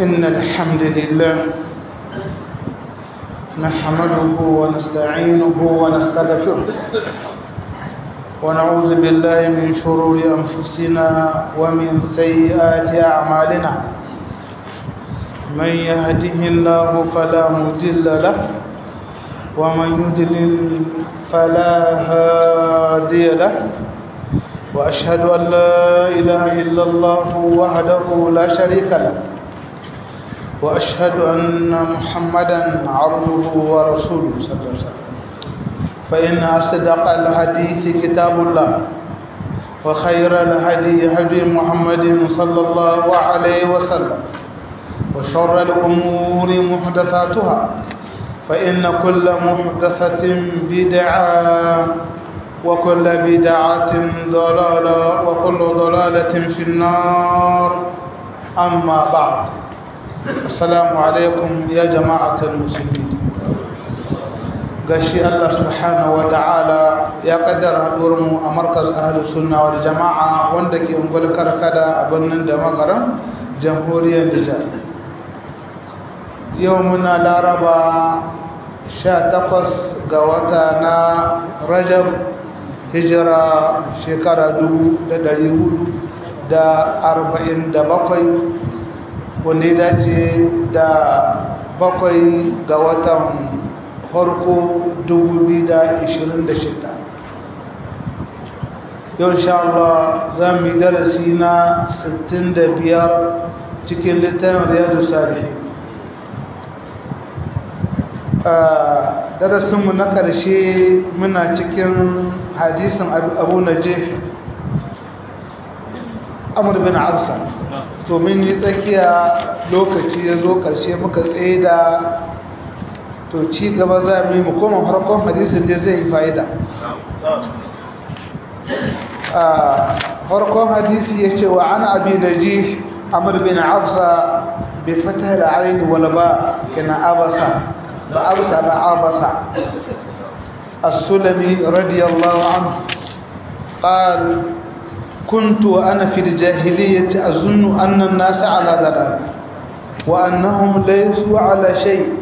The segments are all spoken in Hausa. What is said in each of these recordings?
إن الحمد لله نحمده ونستعينه ونستغفره ونعوذ بالله من شرور أنفسنا ومن سيئات أعمالنا من يهده الله فلا مضل له ومن يضلل فلا هادي له وأشهد أن لا إله إلا الله وحده لا شريك له وأشهد أن محمدا عبده ورسوله صلى الله عليه وسلم فإن أصدق الحديث كتاب الله وخير الهدي هدي محمد صلى الله عليه وسلم وشر الأمور محدثاتها فإن كل محدثة بدعة وكل بدعة ضلالة وكل ضلالة في النار أما بعد السلام عليكم يا جماعة المسلمين gashi Allah subhanahu wa ta'ala ya kaddara mu a markaz ahlus sunna wal jama'a wanda ke ungul karkada a birnin da magaran jamhuriyar Nijar yau muna laraba 18 ga wata na Rajab hijira shekara 447 wanda ya dace da bakwai ga watan farko 2026 yau insha Allah za mu yi darasi na 65 cikin littafin riyadu salihi darasinmu na ƙarshe muna cikin hadisin abu najih amur bin absa to min yi tsakiya lokaci ya zo ƙarshe muka tsaye da to ci gaba za mu yi mu koma farkon hadisin da zai yi fa'ida farkon hadisi ya ce wa an abi da ji amur bin afsa bai fata da aini wani ba kina abasa ba abasa ba abasa السلمي رضي الله عنه قال كنت وأنا في الجاهلية أظن أن الناس على ضلال وأنهم ليسوا على شيء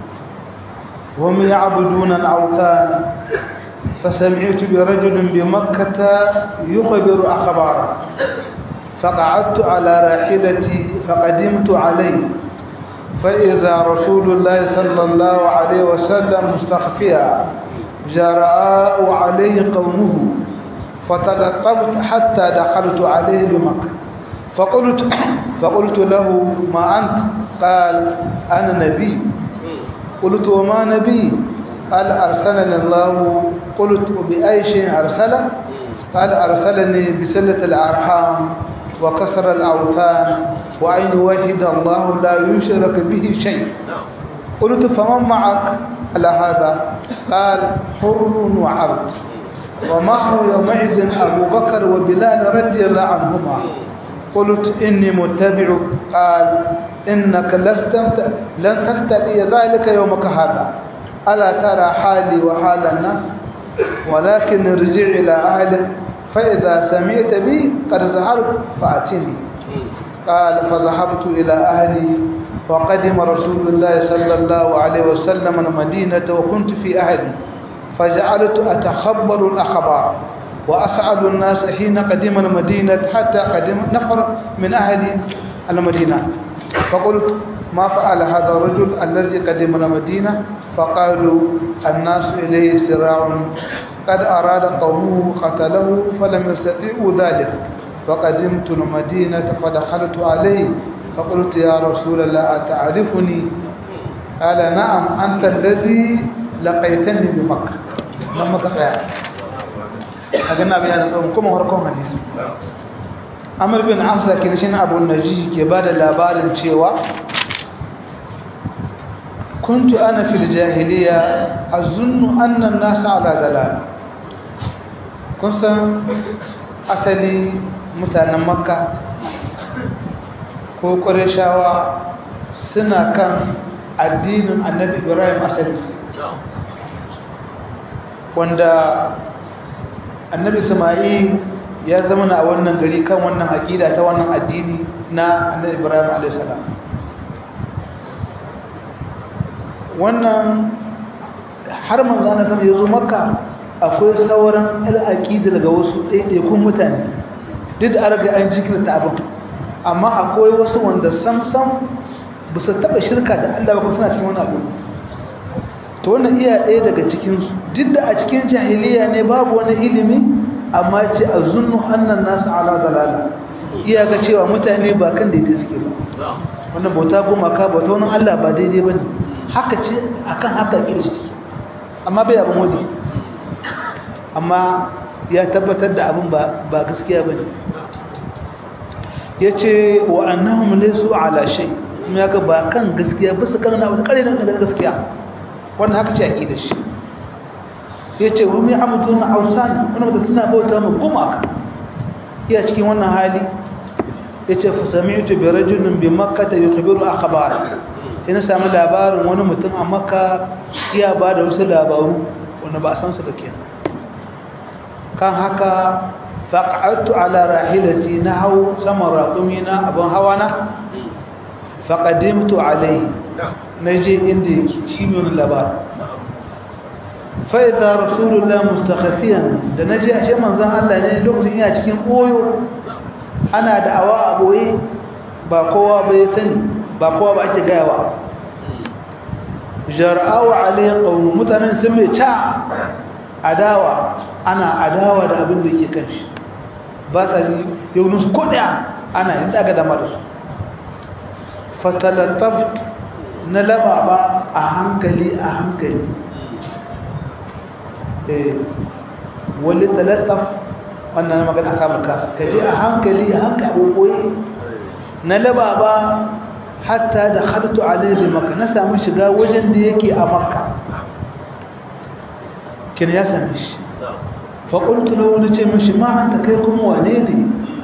وهم يعبدون الأوثان فسمعت برجل بمكة يخبر أخباره فقعدت على راحلتي فقدمت عليه فإذا رسول الله صلى الله عليه وسلم مستخفيا جراء عليه قومه فتلطفت حتى دخلت عليه بمكة فقلت, فقلت له ما أنت قال أنا نبي قلت وما نبي قال أرسلني الله قلت وبأي شيء أرسله قال أرسلني بسلة الأرحام وكسر الأوثان وأن يوحد الله لا يشرك به شيء قلت فمن معك على هذا قال حر وعبد ومعه يومئذ أبو بكر وبلال رضي الله عنهما قلت إني متبع قال إنك لست لن تستطيع ذلك يومك هذا ألا ترى حالي وحال الناس ولكن ارجع إلى أهلك فإذا سمعت بي قد ظهرت فأتني قال فذهبت إلى أهلي وقدم رسول الله صلى الله عليه وسلم المدينة وكنت في أهلي فجعلت أتخبر الأخبار وأسأل الناس حين قدم المدينة حتى قدم نفر من أهل المدينة فقلت ما فعل هذا الرجل الذي قدم المدينة فقالوا الناس إليه سراع قد أراد قومه قتله فلم يستطيعوا ذلك فقدمت المدينة فدخلت عليه فقلت يا رسول الله أتعرفني قال نعم أنت الذي لقيتني بمكة لما تقع أقلنا بيانا سوى كما هركم حديث أمر بن عمسة كنشين أبو النجي كبار لابار شيوا كنت أنا في الجاهلية أظن أن الناس على دلالة كنت أسلي متانا مكة ko ƙwarishawa suna kan addinin annabi ibrahim asali wanda annabi sama'il ya zama a wannan gari kan wannan aƙida ta wannan addini na annabi ibrahim alaihissalam wannan har manzana sama ya zo maka akwai sauran al'aƙida daga wasu ɗaiɗaikun mutane duk da arga an jikirta abin amma akwai wasu wanda sam-sam ba su taɓa shirka da allah ba suna cikin wani abu ta wannan iya ɗaya daga cikinsu duk da a cikin jahiliya ne babu wani ilimi amma ce a zunnu annan nasu ala dalala iya ga cewa mutane ba kan daidai suke ba wannan bauta gumaka bauta wani allah ba daidai ba ne haka ce akan haka ƙirshi ciki amma bai abin wani amma ya tabbatar da abin ba gaskiya ba ne ya ce wa annahum laysu ala shay kuma ya ga ba kan gaskiya ba su karna wani kare na gaskiya wannan haka ce a ƙi da shi ya ce wa mai amadu na ausan wani wata suna bauta mu gumaka iya cikin wannan hali ya ce fasami'tu bi rajulin bi makka ta yukhbiru akhbar ina sami labarin wani mutum a makka iya ba da wasu labaru wanda ba a san su da ke kan haka faƙa'attu ala rahilati na hau saman raƙumi na abin hawa na faƙadimtu alai na je inda shi mai wani labarin fa'iza rasulullah mustakhafiyan da na je a shi manzan Allah ne lokacin yana cikin ɓoyo ana da awa a ɓoye ba kowa bai sani ba kowa ba ake gayawa jar'awa alayhi qawm mutanen sun mai ta adawa ana adawa da abin da yake kanshi ba sa yau nusu kodaya ana yin daga dama da su fatalattaf na lababa a hankali a hankali eh wani talattaf wannan magana aka maka kaje a hankali a hankali na lababa hatta da khartu alaihi maka na samu shiga wajen da yake a makka kin ya same shi fa qultu lahu nace mishi ma anta kai kuma wane ne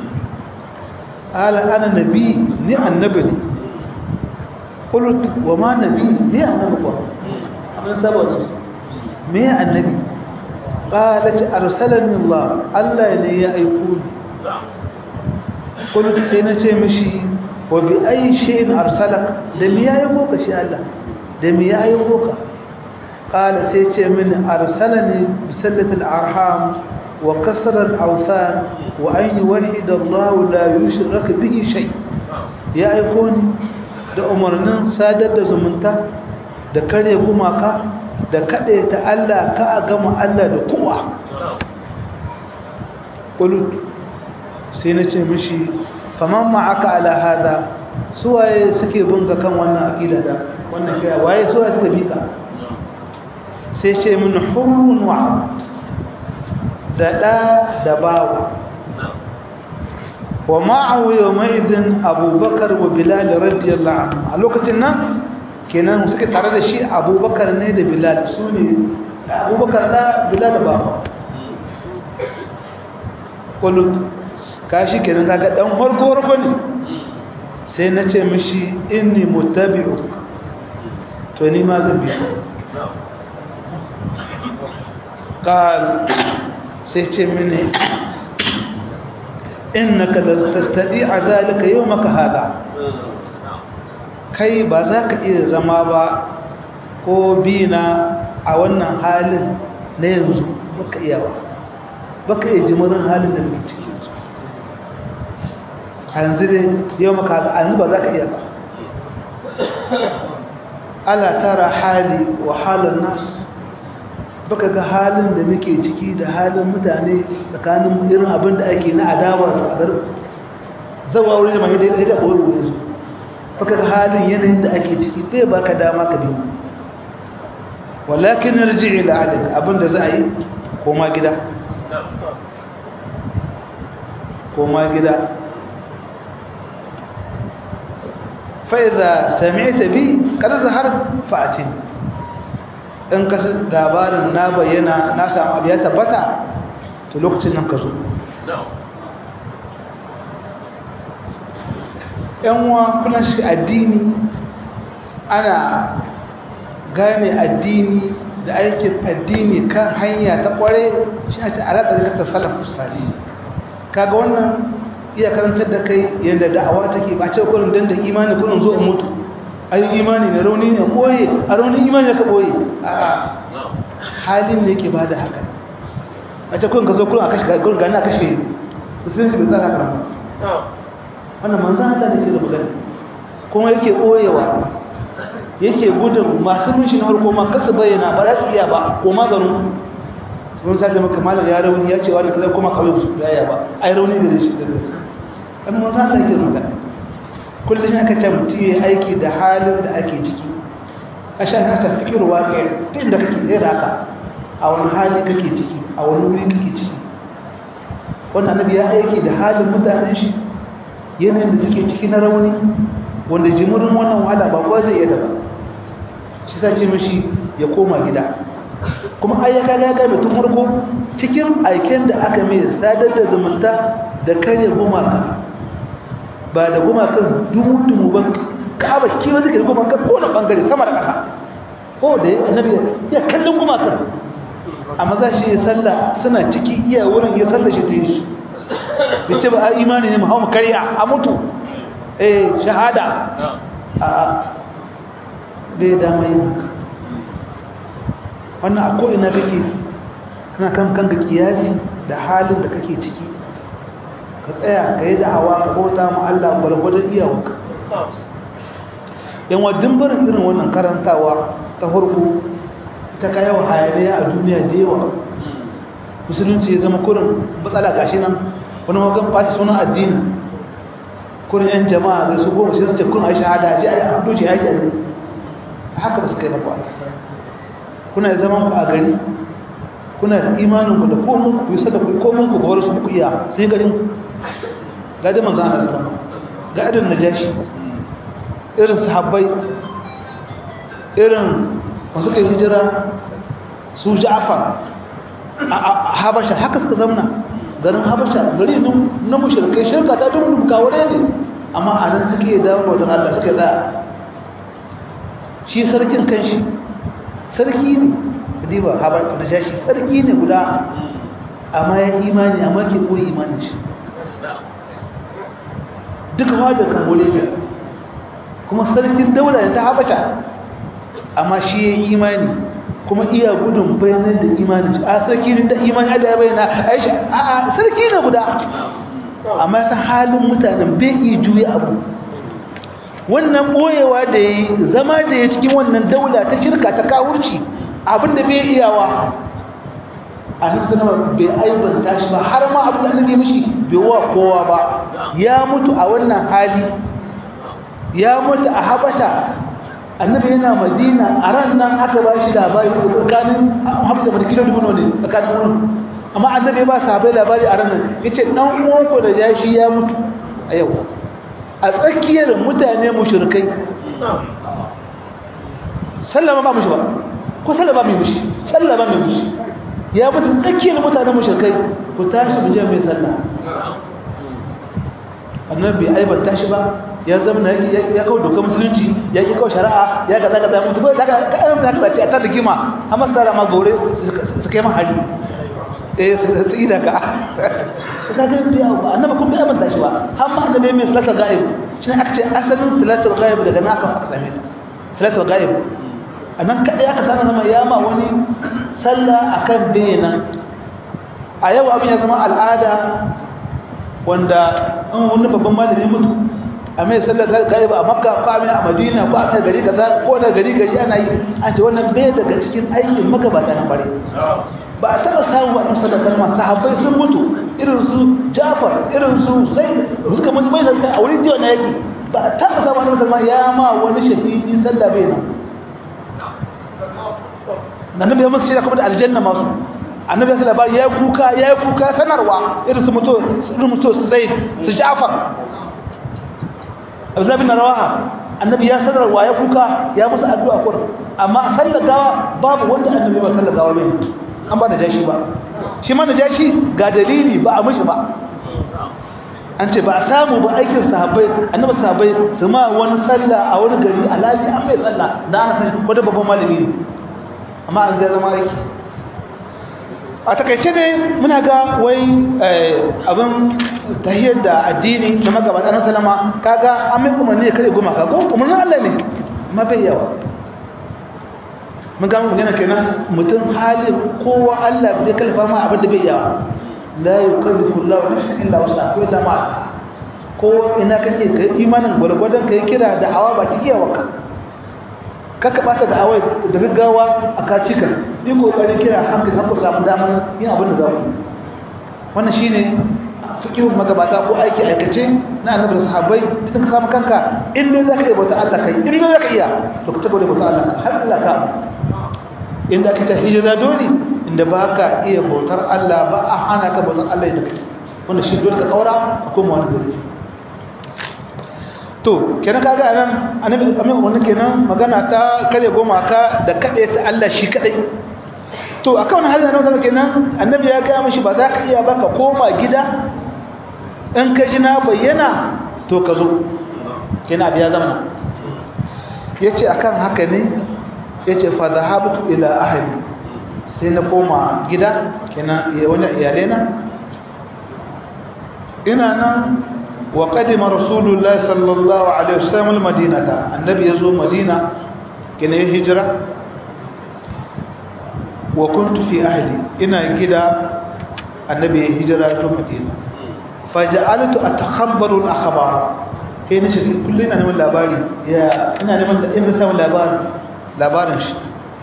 ala ana nabi ni annabi ne qultu wa ma nabi ni annabi ko amma saboda me annabi qalat arsalani allah allah ne ya aiko ni qultu sai nace mishi wa bi ayi shay'in arsalak da me yayi boka shi Allah da me yayi boka qala sai ce min arsalani bi sallati al-arham wa kasr al-awthan wa an yuwahhid Allah la yushrak bihi shay ya aiko ni da umarnin sadar da zumunta da kare gumaka da kade ta Allah ka a gama Allah da kowa qult sai na ce mishi faman ma'aka ala hada suwaye suke bunga kan wannan aqida da wannan kai waye suwaye suka bika sai ce min hurun wa da da da bawa wa ma'ahu yawma idin abubakar wa bilal radiyallahu anhu a lokacin nan kenan suke tare da shi abubakar ne da bilal su ne abubakar da bilal da bawa kulut kashi kenan kaga dan farko farko ne sai na ce mishi inni mutabi'uk to ni ma zan bi ka qal sai ce mini innaka la tastati'a zalika yawmaka hada kai ba za ka iya zama ba ko bina a wannan halin na yanzu baka iya ba baka iya jimarin halin da muke ciki yanzu dai yau maka yanzu ba za ka iya ba ala tara hali wa halin nas baka ga halin da muke ciki da halin mutane tsakanin irin abin da ake na adawa su a garin zawa wuri da mai daidai da ɓoye wuri su baka ga halin yanayin da ake ciki bai baka dama ka biyu walakin narji ila alik abin da za a yi koma gida koma gida fa'iza sami'ta bi kada zahar fa'atin in ka labarin na bayyana na samu abu ya tabbata to lokacin nan ka zo yanwa kuna shi addini ana gane addini da aikin addini kan hanya ta kware shi a ta alaƙa da ta salafu sali kaga wannan iya karantar da kai yadda da'awa take ba ce kullum dan da imani kullum zo in mutu ai imani ne rauni ne boye a rauni imani ka boye a halin ne yake bada haka a ce kun ka zo kun a kashe kun gani a kashe sun ji bai tsara kan wannan manzan Allah ne ke da magana kuma yake boyewa yake gudun masu mun shi na harko ma kasu bayyana ba za su iya ba ko maganin sun sa zama kamalar ya rauni ya ce wani kaza kuma kawai su yaya ba ai rauni da shi da shi kan manzan Allah yake magana kullum shi aka ce mutum ya aiki da halin da ake ciki a shan haka fikir waƙe ɗin da kake ɗaya da haka a wani hali kake ciki a wani wuri kake ciki wannan annabi ya aiki da halin mutanen shi yanayin da suke ciki na rauni wanda jimurin wannan wahala ba kowa zai iya da ba shi ta ce mashi ya koma gida kuma ayyaka ya kai mutum murko cikin aiken da aka mai sadar da zumunta da karya gumaka ba da gumakan dumu-dumu ban kaba kiwa zai da gumakan ko na bangare sama da ƙasa ko da annabi ya kallon gumakan amma za shi ya salla suna ciki iya wurin ya salla shi ta yi shi bice ba a imani ne mu hau mu karya a mutu eh shahada a bai dama yin wannan a ko'ina kake kana kan kanka kiyasi da halin da kake ciki ka tsaya ka yi da'awa ka bauta mu Allah gwargwadon iyawarka yan wadin barin irin wannan karantawa ta farko ta kayawa hayaniya a duniya da yawa musulunci ya zama kurin matsala gashi nan wani magan ɓata sunan addini kurin yan jama'a da su goma sai su ce kun a shahada ji a yi abdu ce yaƙi a gari haka ba su kai na kwata kuna zaman ku a gari kuna da imanin ku da komun ku yi sada ku komun ku ga wani su ku iya sai garin ku ga da manzo Allah zama ga irin najashi irin sahabbai irin masu kai hijira su Ja'far a Habasha haka suka zamna garin Habasha gari na mushrikai shirka ta dun kawure ne amma a nan suke da bautar Allah suke tsaya shi sarkin kanshi sarki ne diba Habasha najashi sarki ne guda amma ya imani amma ke koyi imanin shi duka wadda kan bolivia kuma sarkin daula ne ta habata amma shi ya yi imani kuma iya gudun bayanan da imani a sarki ne da imani da ya bayyana aisha a sarki ne guda amma ya san halin mutanen bai iya juya abu wannan boyewa da ya yi zama da ya cikin wannan daula ta shirka ta kawurci abinda bai iyawa annabi sallama bai aibanta shi ba har ma abin da annabi mishi bai wa kowa ba ya mutu a wannan hali ya mutu a habasha annabi yana madina a ran nan aka ba shi labari tsakanin habasha da kilo dubu ne tsakanin wurin amma annabi ba sahabbai labari a ran nan yace dan uwanku da jashi ya mutu a yau a tsakiyar mutane mushrikai sallama ba mushi ba ko sallama mai mushi sallama mai mushi ya mutu tsakiyar mutanen mushrikai ku tashi mu je mai sallah annabi bai aibanta shi ba ya zama ya kawo dokar musulunci ya ki kawo shari'a ya ga zaka zama mutu ba zaka ga irin zaka zaci a tar gima amma su tara ma gore su kai ma hali eh su ida ka ka ga biya ba annabi kun bai aibanta shi ba har ma annabi mai salatul ghaib shi ne aka ce asalin salatul ghaib daga naka aka same ta salatul ghaib anan kadai aka sanar zama ya ma wani sallah akan bayyana a yau abin ya zama al'ada wanda an wani babban malami mutu a mai sallar gaiba a makka ko a madina ko a gari kaza ko na gari gari ana yi an ce wannan bai daga cikin aikin magabata na bare ba a taɓa samun waɗannan sallar kalma sahabbai sun mutu irin su jafar irin su sai suka mutu bai sallar a wurin jiwa na yaki ba a taɓa samun waɗannan sallar ya ma wani shahidi sallah bai nan annabi ya musu shi kuma da aljanna masu annabi ya labari ya kuka ya kuka sanarwa irin su mutu su mutu su zaid su ja'far Abdullah bin Rawaha annabi ya sanarwa ya kuka ya musu addu'a kur amma sallar gawa babu wanda annabi ba sallar gawa bai an ba da jashi ba shi ma da jashi ga dalili ba a mishi ba an ce ba a samu ba aikin sahabbai annabi sahabbai su ma wani sallah a wani gari alali an mai sallah da ana san wata babban malami ne amma an zai zama aiki a takaice ne muna ga wai abin tahiyar da addini da magabata na salama kaga an mai umarni ya kare gumaka ko umarnin Allah ne ma bai yawa mun ga magana kenan mutum halin kowa Allah bai kalfa ma abin da bai yawa la yukallifu Allahu nafsan illa wus'aha ko illa ma ko ina kake kai imanin gwargwadon kai kira da awa ba cikiya waka kaka bata da awai da gaggawa a kacika yi kokarin kira hankali har ku samu damar yin abin da za ku wannan shine fikihun magabata ko aiki aikace na annabi da sahabbai tun ka samu kanka in dai zaka yi bauta Allah kai in dai zaka iya to ka tabbata bauta Allah har Allah ka inda ka ta hijira dole inda ba ka iya bautar Allah ba a hana ka bautar Allah da kake wannan shi dole ka kaura ko mu wani dole to kenan kaga anan annabi amin wannan kenan magana ta kare goma ka da kade ta Allah shi kadai to akan wannan halin nan kenan annabi ya ga mishi ba za ka iya ba ka koma gida in ka ji na bayyana to ka zo kenan abiya zama yace akan haka ne yace fa dhahabtu ila ahli sai na koma gida kenan wani iyalena ina nan wa qadima rasulullah sallallahu alaihi wasallam almadinata annabi yazo madina kina ya hijira wa kuntu fi ahli ina gida annabi ya hijira to madina faj'altu atakhabbaru al-akhbar kai ne shi kullun ina neman labari ya ina neman da in samu labari labarin shi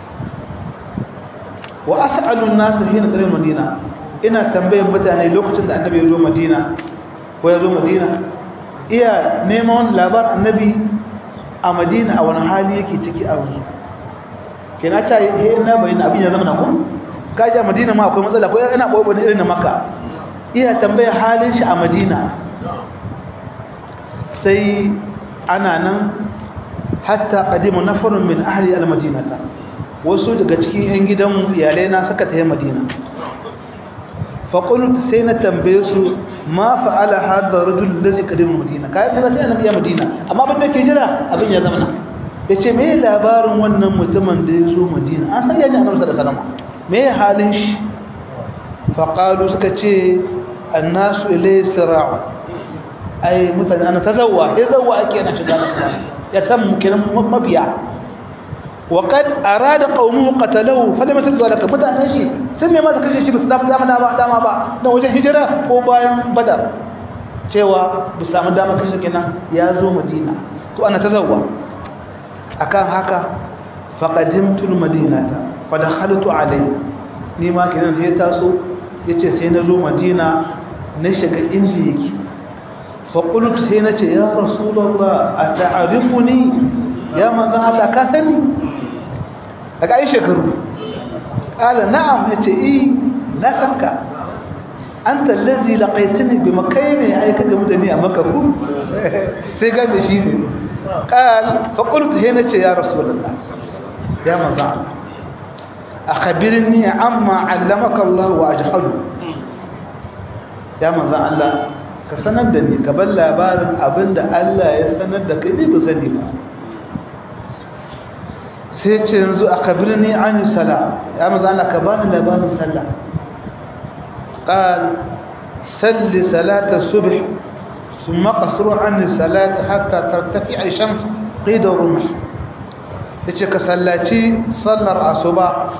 wa as'alu an-nas hina qadima madina ina tambayan mutane lokacin da annabi ya zo madina ko ya zo madina iya neman labar annabi a madina a wani hali yake ciki a yanzu kina ta yi na bayyana abin ya zama na ku kaji a madina ma akwai matsala ko yana ɓoɓo ne irin na maka iya tambayar halin shi a madina sai ana nan hatta ƙadimu na farin min ahli al-madinata wasu daga cikin 'yan gidan iyalai na suka tafi madina faƙulut sai na tambaye su ma fa'ala hadda rajul da zai ƙadimu madina kayan da sai annabi ya madina amma abin da ke jira abin ya zama na ya ce me labarin wannan mutumin da ya zo madina an san yaji annabi da salama me halin shi faƙalu suka ce annasu ilai sira'u ai mutane ana ta zawwa ya zawwa ake na shiga da ya san kenan mabiya wa qad arada qawmuhu qatalahu falam yasdu alaka mutane shi sun ne masa kashe shi ba su damu dama ba dama ba dan wajen hijira ko bayan badar cewa bu samu dama kashe kenan ya zo madina to ana ta zawwa akan haka faqadimtu almadinata fa dakhaltu alayhi ni ma kenan sai taso yace sai na zo madina na shiga inda yake fa qultu sai nace ya rasulullah ata'rifuni ya manzon Allah ka sani daga ai shekaru qala na'am yace eh na sanka anta allazi laqaitani bi makayni ai kaga mutane a makka ku sai ga da shi ne qal fa qultu sai nace ya rasulullah ya manzon Allah akhbirni amma 'allamaka Allah wa ajhadu ya manzon Allah ka sanar da ni ka bar labarin abinda Allah ya sanar da kai ba sani ba sai ce yanzu akhbirni 'an salat ya manzon Allah ka bani labarin sallah qal salli salat as-subh ثم قصر عن الصلاه حتى ترتفع الشمس قيد الرمح yace ka sallaci sallar asuba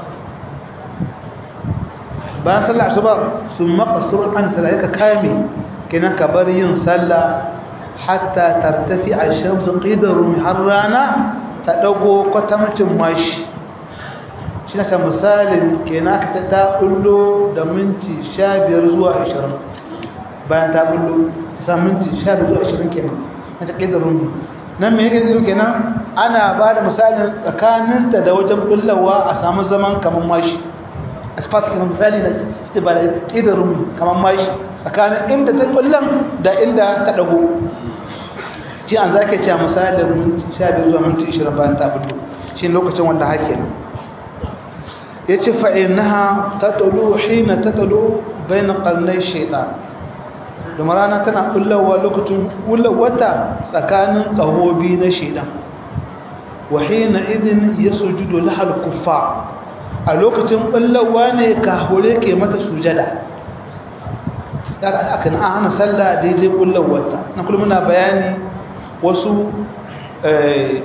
bayan sallar asuba sun maqasur an salayka kame kina ka bar yin sallah hatta tartafi ash-shamsu qidaru har rana ta dago kwatamcin mashi shi na ta misalin kina ka ta bullo da minti 15 zuwa 20 bayan ta bullo ta minti 15 zuwa 20 kenan ta qidaru nan me yake zuru kenan ana ba da misalin tsakaninta da wajen bullawa a samu zaman kamar mashi asfalt kamar misali na ita ba da ƙidarin kamar mashi tsakanin inda ta kullan da inda ta dago ji an za ka ce misalin 15 zuwa minti 20 bayan ta fito shi lokacin wanda hake nan ya ce fa'inaha ta talo hina ta talo bayan ƙarnai shaitan domin rana tana kullawa lokacin wata tsakanin ƙahobi na shaidan wahina idin ya sujudu lahal kuffa a lokacin kullawa ne kahure ke mata sujada daga aka na hana sallah daidai kullawarta na kullum muna bayani wasu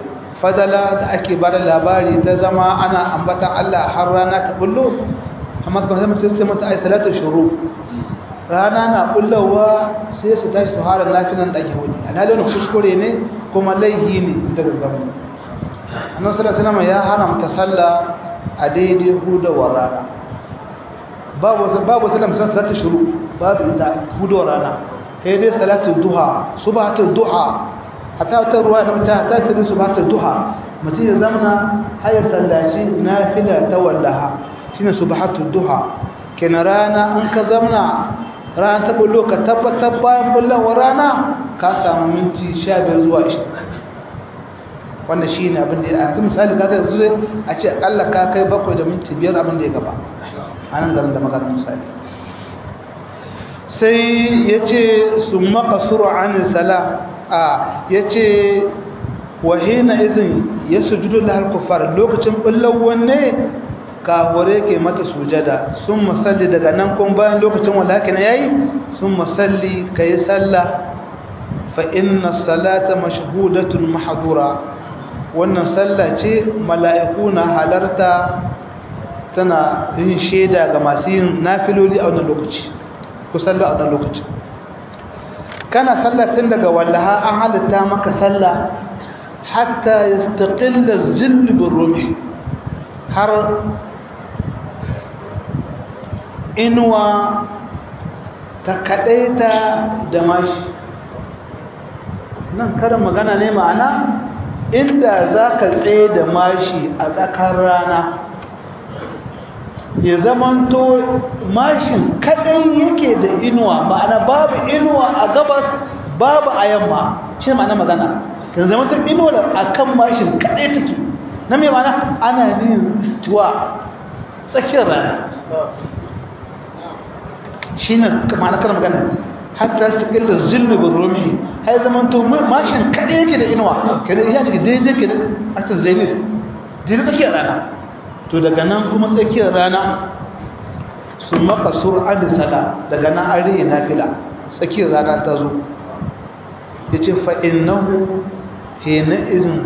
fadala da ake bada labari ta zama ana ambatan Allah har rana ta bullo amma kuma sai mutum sai mata ai salatu shuru rana na bullawa sai su tashi su hara lafiyan da ake wuni alhalin kuskure ne kuma laihi ne daga gaba annabi sallallahu alaihi wasallam ya haramta sallah a daidai hudawar rana babu babu sallam salatu shuru babu ita hudawar rana sai dai salatu duha subhatul duha hatta ta ruwa da ta ta ta subhatul duha mutum ya zamana hayar sallaci nafila ta wallaha shine subhatul duha kenan rana an ka zamana rana ta bullo ka tabbatar bayan bullawar rana ka samu minti 15 zuwa 20 wannan shine abin da ya misali kaga yanzu a ce akalla ka kai bakwai da minti biyar abin da ya gaba a nan garin da maganar misali sai ya ce su maka suru an sala a ya ce wahina izin ya sujudu lahar kufar lokacin bullawar ne kawure ke mata sujada sun masalli daga nan kun bayan lokacin wanda haka na yayi sun masalli ka yi sallah fa inna salata mashhudatun mahdura wannan sallah ce mala'iku na halarta tana yin shaida ga masu yin nafiloli a wannan lokaci ku sallah a wannan lokaci kana sallah tun daga wallaha an halitta maka sallah hatta yastaqilla zill birrumi har inuwa ta kadaita da mashi nan karin magana ne ma'ana inda za ka tsaye da mashi a tsakar rana ya zamanto mashin kadai yake da inuwa ma'ana babu inuwa a gabas babu a yamma shi ne ma'ana magana kan zamanto inuwa a kan mashin kadai take na mai ma'ana ana yin tuwa tsakiyar rana shi ne ma'ana kan magana hatta su ƙillar zulubin rumi har zaman to mashin kaɗai yake da inuwa kada iya ciki daidai ke da asir zainir daidai tsakiyar rana to daga nan kuma tsakiyar rana su maka sur'an da sada daga nan an riye nafila tsakiyar rana ta zo ya ce fa'in nahu hena izin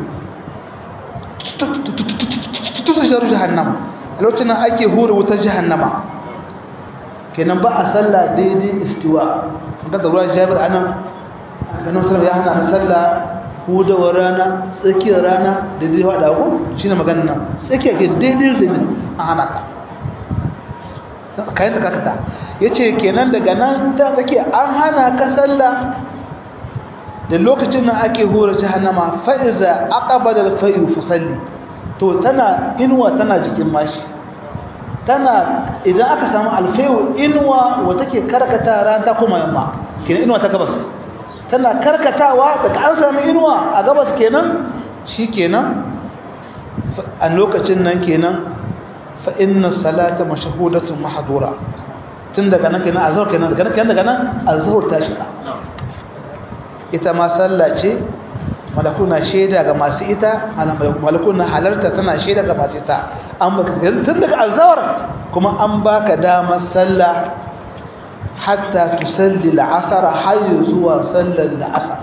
tutu sharu jahannama a lokacin ake hura wutar jahannama kenan ba a sallah daidai istiwa ga da ruwan jabir anan ganin sallah ya hana sallah hudawar rana tsakiyar rana da zai wada ko shine magana nan tsakiya ke daidai da a hana ka kayan da kakata yace kenan daga nan ta tsakiya an hana ka sallah da lokacin nan ake hura jahannama fa iza aqbala al-fayu fa salli to tana inuwa tana jikin mashi tana idan aka samu alfayu inuwa wata ke karkata ran ta kuma yamma kenan inuwa ta gabas tana karkatawa daga an samu inuwa a gabas kenan shi kenan a lokacin nan kenan fa inna salata mashhudatun mahdura tun daga nan kenan azhar kenan daga nan daga nan azhar ta shiga ita ma sallah ce malakuna shaida ga masu ita malakuna halarta tana shaida ga masu ita an baka tun daga azhar kuma an baka damar sallah hatta tusalli al'asr har zuwa sallar al'asr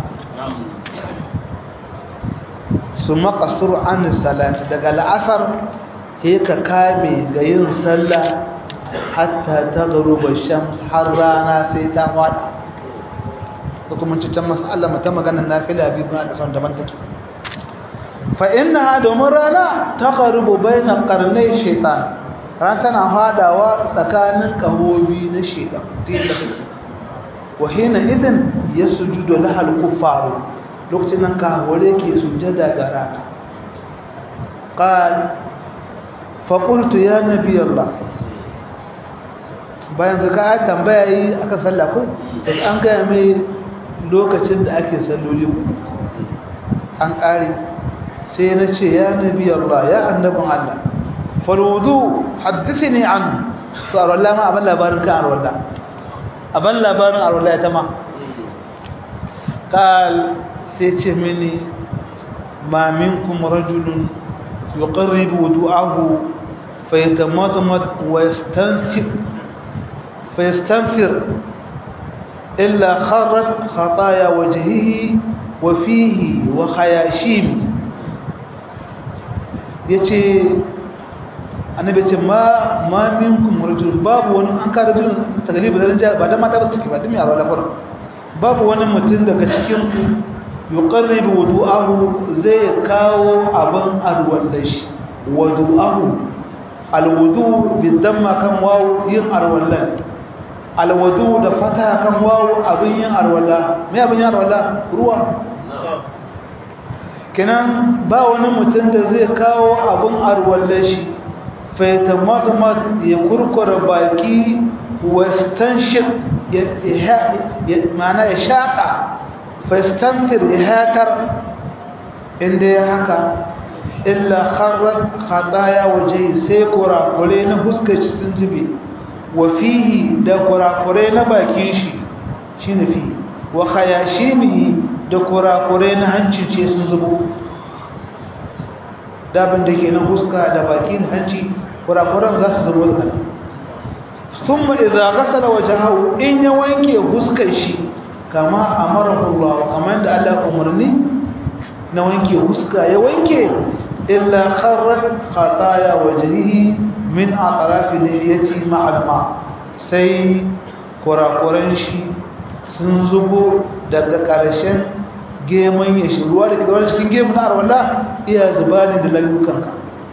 summa qasru an salati daga al'asr sai ka kame ga yin sallah hatta taghruba shams har rana sai ta fada ko kuma cikin mas'ala mata maganar nafila bi ba da son daban take fa innaha domin rana taqrubu baina qarnay shaytan ran tana hadawa tsakanin kahobi na shaytan din da kake wa hina idan yasjudu laha al-kuffaru lokacin nan kahore ke sujada ga rana qal fa qultu ya nabiy allah bayan zaka tambaya yi aka salla ko an ga mai lokacin da ake salloli an ƙare sai na ce ya nabi Allah ya annabin Allah falwudu haddisi ne an to a wallah ma abin labarin kan arwalla abin labarin arwalla ya tama ƙal sai ce mini ma minkum rajulun yuqarribu wudu'ahu fayatamadmad wa yastanfir fayastanfir إلا خرت خطايا وجهه وفيه وخياشيم yace annabi ce ma ma minkum rajul babu wani an ka rajul tagalibi da ranja ba da mata ba suke ba dumi a rawala fara babu wani mutum daga cikin ku yuqarribu wudu'ahu zai kawo abin alwallashi wudu'ahu alwudu bidamma kan wawu yin alwallan alwudu da fata kan wawu abin yin alwalla me abin yin alwalla ruwa kenan ba wani mutum da zai kawo abin alwallashi faitamatmat ya kurkura baki wastanshir ma'ana ya shaƙa fastanfir ya hatar inda ya haka illa kharar khataya waje sai kurakure na huskar sun zube wa fihi da kurakure na bakin shi shi ne fi wa khayashimihi da kurakure na hanci ce sun zubo dabin da ke na huska da baki da hanci kurakuran za su zubo da sun ma iza gasara waje hau in ya wanke huskar shi kama a marahullah kamar da Allah umarni na wanke huska ya wanke illa kharrat khataya wajhihi min atrafi niyyati ma'al ma sai kurakuran shi sun zubo daga ƙarshen geman ya shi ruwa da ke zaune cikin gemun arwala iya zuba ne da layukanka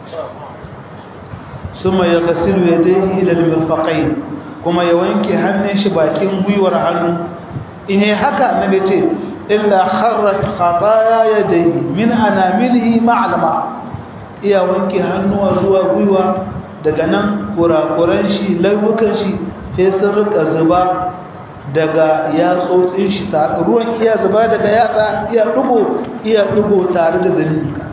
suma ya gasiru ya dai ilal mirfaqain kuma ya wanke hannun shi bakin gwiwar hannu in yi haka na ce illa kharrat khataya yadayhi min anamilihi ma'alma iya wanke hannuwa zuwa gwiwa daga nan kurakuran shi layukan shi sai sun rika zuba daga yatsotsin shi ruwan iya zuba daga yatsa iya dugo iya dugo tare da zaninka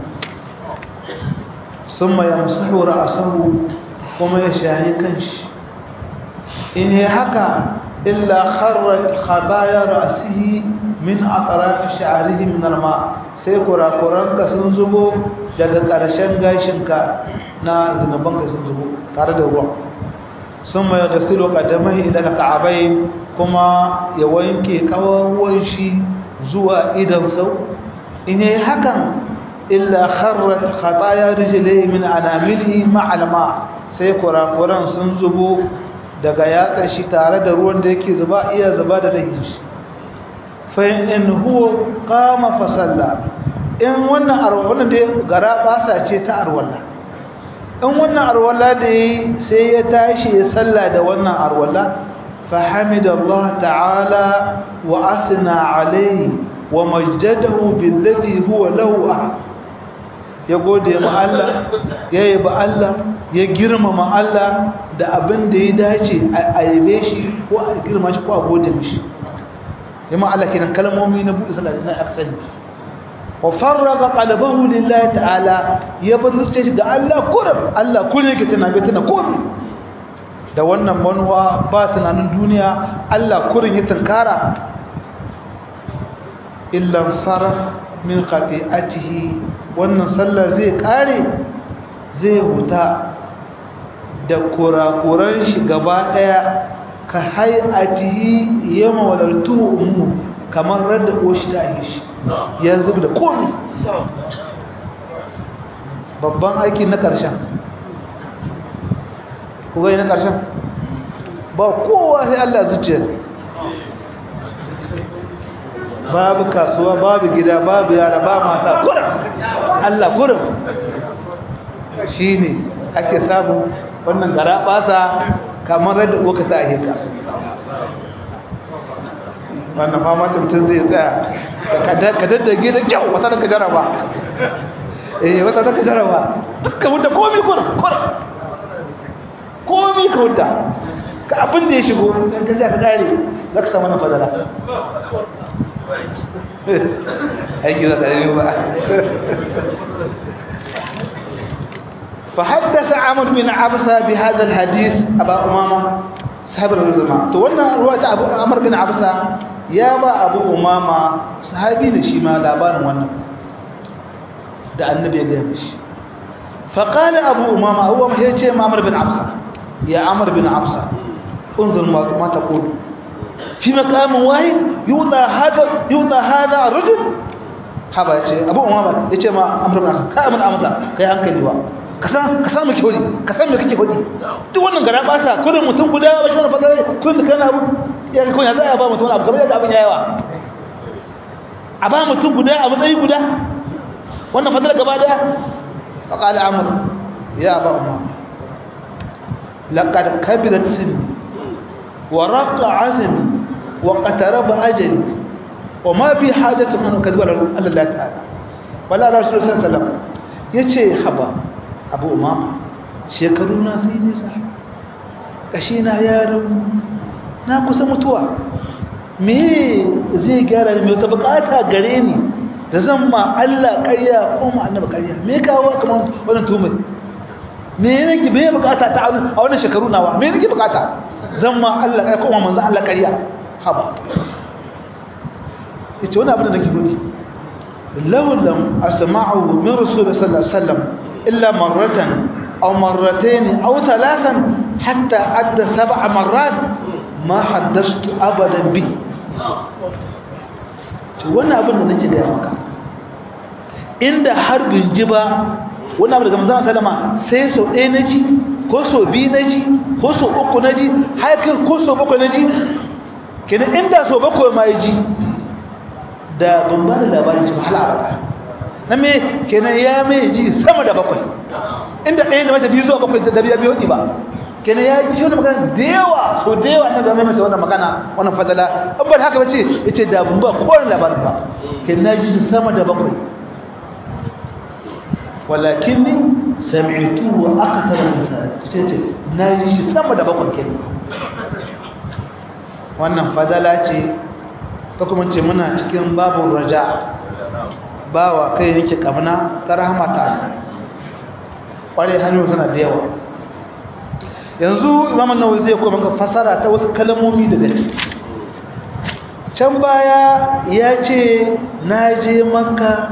sun ma yamsahu ra'asahu kuma ya shahi kanshi in yi haka illa kharrat khadaya ra'sihi min atraf sha'rihi min alma sai kurakuranka sun zubo daga ƙarshen gashinka na zunubanka sun zubo tare da ruwa sun mai gasilu kadamai idan ka'abai kuma ya wanke kawawan shi zuwa idan sau in yi hakan illa kharrat khataya rijlihi min anamilihi ma'alma sai kurakuran sun zubo daga yatsa shi tare da ruwan da yake zuba iya zuba da dahin shi fa in huwa qama fa salla in wannan arwala da gara basa ce ta arwala in wannan arwala da yi sai ya tashi ya salla da wannan arwala fa hamidallah ta'ala wa athna alayhi wa majjadahu billadhi huwa lahu ya gode ma Allah ya yabi Allah ya girmama Allah da abin da ya dace a yabe shi ko a girma shi ko a gode mishi yamma Allah kenan kalmomi na buɗe sallah na aksani wa farraga qalbahu lillahi ta'ala ya bazurce shi ga Allah kurum Allah kullum yake tana bai tana komai da wannan manuwa ba tunanin duniya Allah kurin ya tunkara illa sarf min khati'atihi wannan sallah zai kare zai huta da kurakuran shi gaba daya ka hay'atihi yama walaltu ummu kamar radda ko shi da shi ya zub da komai babban aiki na karshen ku ga na karshen ba kowa sai Allah zuciya babu kasuwa babu gida babu yara ba mata kurum Allah kurum shine ake samu wannan gara basa kamar yadda uka ta ahika wannan fama mutum zai tsaya ka daddage da kyau wata daga jaraba eh wata daga jaraba duka wuta komi kurum kurum komi ka wuta ka abin da ya shigo ɗan gajiya ka kare za ka samu na fadala aiki da ƙarfi ba فحدث عمرو بن عبسة بهذا الحديث أبا أمامة صاحب الرزمة تولنا رواية أبو عمرو بن عبسة يا با أبو أمامة صحابي لشيما لابان وانا ده النبي يقول فقال أبو أمامة هو ما هي عمرو بن عبسة يا عمرو بن عبسة انظر ما تقول في مقام واحد يوضع هذا يوضع هذا الرجل haba ya ce abu umama ya ce ma amur bin ka amin amsa ka yi hankali ba ka san ka samu kyori ka san me kake hudi duk wannan gara ba sa kudin mutum guda ba shi wani fadar kudin da kana abu ya ga kunya za a ba mutum abu kamar yadda abin ya yawa a ba mutum guda a matsayi guda wannan fadar gaba daya a ƙali amur ya ba umama لقد كبرت سني ورق عزمي وقترب أجلي وما في حاجة من كذب على الله تعالى ولا رسول الله صلى الله عليه وسلم yace haba abu umama shekaru na sai nisa kashi na yaron na kusa mutuwa me zai gyara ni me ta bukata gare ni da zan ma Allah ƙarya ko ma annabi ƙarya me kawo kamar wannan tumai me nake me bukata ta a wannan shekaru nawa me nake bukata zan ma Allah kai kuma manzo Allah kariya haba yace wannan abin da nake gudu law lam asma'u min rasul sallallahu alaihi wasallam illa marratan aw marratayn aw thalathan hatta adda sab'a marrat ma haddathtu abadan bi to wannan abin da nake da maka inda har bin ji ba wani abu daga manzon sallama sai sau ɗaya na ji ko sau biyu na ji ko sau uku na ji haifin ko sau bakwai na ji kenan inda sau bakwai ma ya ji da ban ba da labarin cikin hala abada na me kenan ya mai ji sama da bakwai inda ɗaya na mata biyu zuwa bakwai da biya biyu ba kenan ya ji wani magana da yawa so da yawa na zama mata wannan magana wannan fadala an ba da haka bace ya ce da ban ba kowane labarin ba kenan na ji sama da bakwai walakinni sami'tuhu akthar min zalik na ji shi sama da bakwai kenan wannan fadala ce ta kuma ce muna cikin babu raja bawa kai yake kamna ta rahama ta Allah kware hannu tana da yawa yanzu imam an-nawawi zai kuma maka fasara ta wasu kalmomi daga ciki can baya ya ce na je makka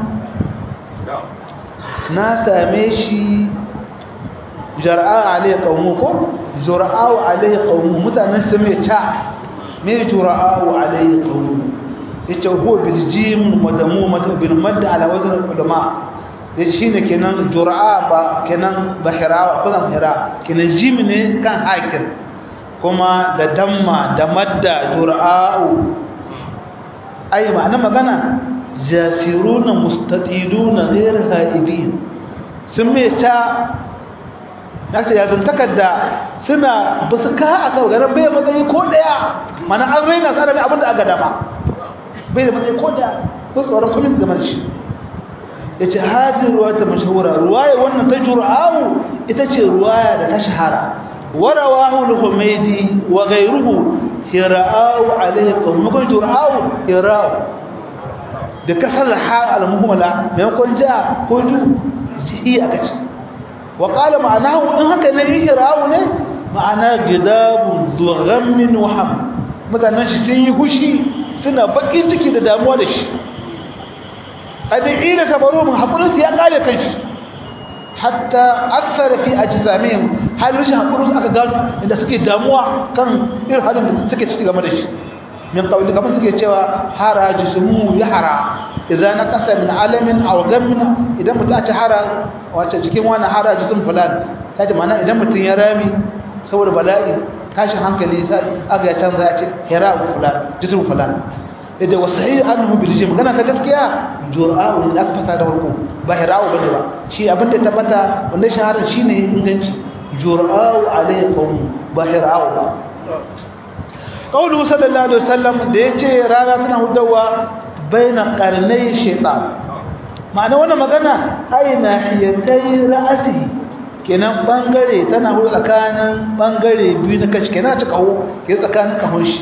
na same shi jar'a alayhi qawmu ko jur'a'u alayhi qawmu mutanen su mai ta me jur'a'u alayhi qawmu yace huwa bil jim madamu bil mad ala wazn ulama yace shine kenan jur'a ba kenan bahira ko zan bahira kenan jim ne kan hakir kuma da damma da madda jur'a'u ai ma'ana magana jasiruna mustaqiduna ghayr haibin sun me ta naka ya zantakar da suna ba su ka a kawo garin bai matsayi ko daya mana an raina tsara ne abinda aka dama bai da matsayi ko daya ko tsoron kumin game da shi ya ce hadin ruwa ta mashahura ruwaya wannan ta jura'awu ita ce ruwaya da ta shahara warawahu al-humaydi wa ghayruhu hira'u alayhi qawmun jura'awu hira'u da kasar hal al-muhmala maimakon ja ko ju ji aka ce wa qala ma'anahu in haka ne ihrawu ne ma'ana gidabu dughammin wa ham mutanen shi sun yi hushi suna bakin ciki da damuwa da shi adina sabaru mun hakurin su ya kare kanshi hatta athara fi ajzamihim halin shi hakurin aka gano inda suke damuwa kan irin halin da suke ciki game da shi min qawli kamar suke cewa hara jismu yahara idan nakasa min alamin aw gammin idan mutum ta hara wace jikin wani hara jism fulan tace mana idan mutum ya rami saboda bala'i tashin hankali sai aga ya canza ya ce hira fulan jism fulan idan wasahi annahu bil jim gana ta gaskiya jur'a'u da aka fata da farko ba hira'u bane ba shi abin da tabbata wanda shaharar shine inganci jur'a'u alaykum ba hira'u ba qawlu sallallahu alaihi wasallam da yace rana tana hudawa baina qarnai shaytan ma'ana wannan magana aina hiyatai ra'asi kenan bangare tana hudu tsakanin bangare biyu na kashi kenan ta kawo ke tsakanin kahon shi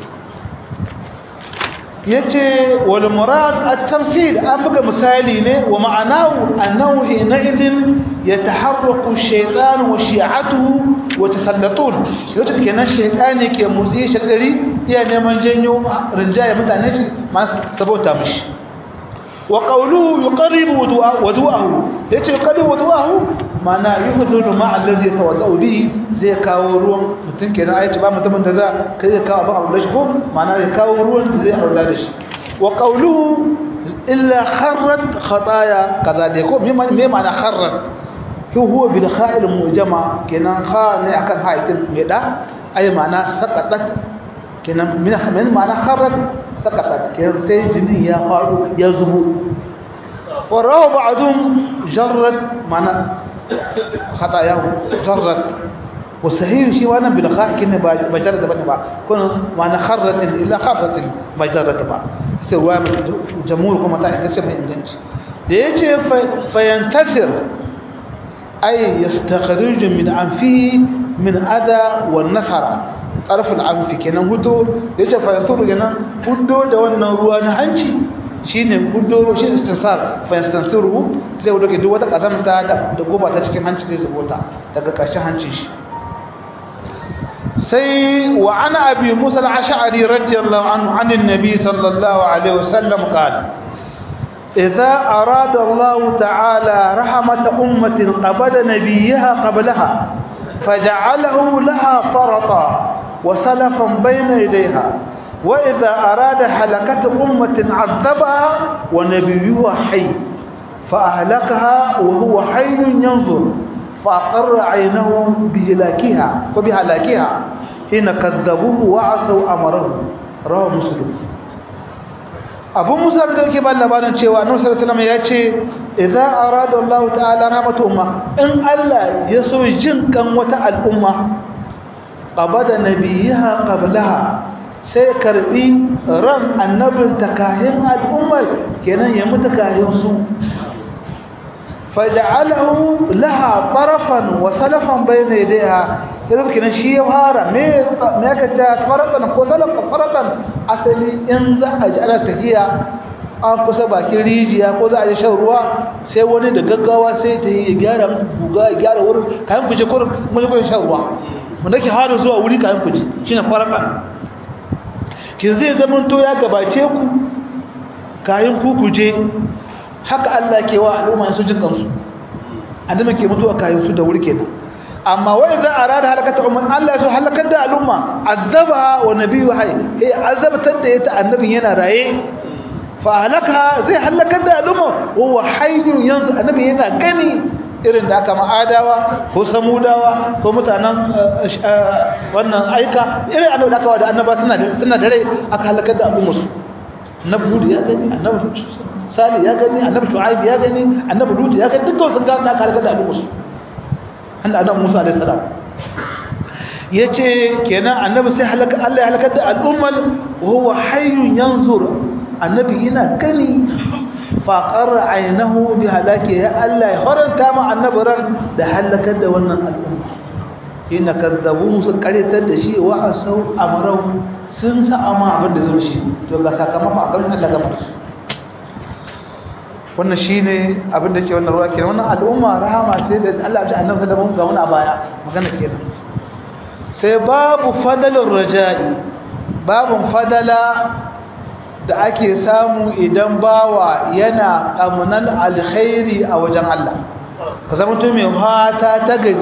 yace wal murad at-tamthil an buga misali ne wa ma'anahu annahu hina idin yataharraku ash-shaytan wa shi'atuhu wa tasallatun yace kenan shaytani ke motsi shagari iya neman janyo rinjaye mutane masu sabota mishi wa qawluhu yuqarribu wudu'ahu yace yuqarribu wudu'ahu mana yuhdulu ma alladhi yatawaddau bihi zai kawo ruwan mutum kenan ayace ba mutumin da za kai zai kawo abin aure shi ko mana zai kawo ruwan da zai aure da shi wa qawluhu illa kharrat khataya kaza dai ko me ma'ana kharrat huwa bil kha'il mujama kenan kha ne akan haitin me da ai ma'ana saqatat kenan min min ma'ana kharrat saqatat kenan sai jinin ya faru ya zubo wa rawu ba'dum jarrat ma'ana khatayahu jarrat wa sahih shi wannan bil kha' kin ba bajar da bane ba kun ma'ana kharrat illa kharrat ba jarrat ba sai ruwa jamhur kuma ta kace mai inganci da yace fayantasir أي يستخرج من أنفه من أذى والنفر طرف الأنف كنا هدو يجب فينثر جنا هدو دوانا روانا عنشي shine hudo shi istisar fa yastansiru sai wudo ke duk wata kazamta da goba ta cikin hanci zai zubota daga ƙarshen hancin shi sai wa ana abi musa al-ash'ari radiyallahu anhu anin nabi sallallahu alaihi wasallam qala إذا أراد الله تعالى رحمة أمة قبل نبيها قبلها فجعله لها فرطا وسلفا بين يديها وإذا أراد حلكة أمة عذبها ونبيها حي فأهلكها وهو حي ينظر فأقر عينه بهلاكها وبهلاكها حين كذبوه وعصوا أمره رواه مسلم abu musa da yake ba labarin cewa annabi sallallahu alaihi wasallam ya ce idza arada Allah ta'ala rahmatu umma in Allah ya so jin kan wata al'umma qabada nabiyaha qablaha sai karbi ran annabin takahin al'ummar kenan ya mutu kahin su faj'alahu laha tarafan wa salafan bayna yadayha yanzu kenan shi ya fara me me aka ce faratan ko salafan faratan asali in za a ji ana tafiya an kusa bakin rijiya ko za a yi shan ruwa sai wani da gaggawa sai ta yi gyara buga gyara wurin kayan kuje kurin mun yi shan ruwa mun dake harin zuwa wuri kayan kuje shine faratan kin zai zama to ya gabace ku kayan ku kuje haka Allah ke wa al'umma su jin kansu adama ke mutuwa kayan su da wuri kenan amma wai za a rada halakata umman Allah ya so halakar da al'umma azaba wa nabiyyu hay eh azabatar da ita annabin yana raye fa halaka zai halakar da al'umma huwa hayyun yanzu annabi yana gani irin da aka ma'adawa ko samudawa ko mutanen wannan aika irin annabi da aka wa da annaba suna da suna da rai aka halakar da al'umma su annabi ya gani annabi sali ya gani annabi shu'aib ya gani annabi lut ya gani dukkan sun ga aka halakar da al'umma su annabi annabi Musa alaihi salam yace kenan annabi sai halaka Allah ya halakar da al'ummal wa huwa hayyun yanzur annabi yana gani fa qarra aynahu bi halaki ya Allah ya haranta ma annabi ran da halakar da wannan al'umma ina kadzabu su karitar da shi wa asau amrau sun sa ama abin da zai shi to ga sakamakon abin Allah ga musu wannan shine abin da ke wannan ruwa kenan wannan al'umma rahama ce da Allah ya annabi da mun ga wani a baya magana kenan sai babu fadalur raja'i babun fadala da ake samu idan bawa yana kamunan alkhairi a wajen Allah ka zama mutum mai fata ta gari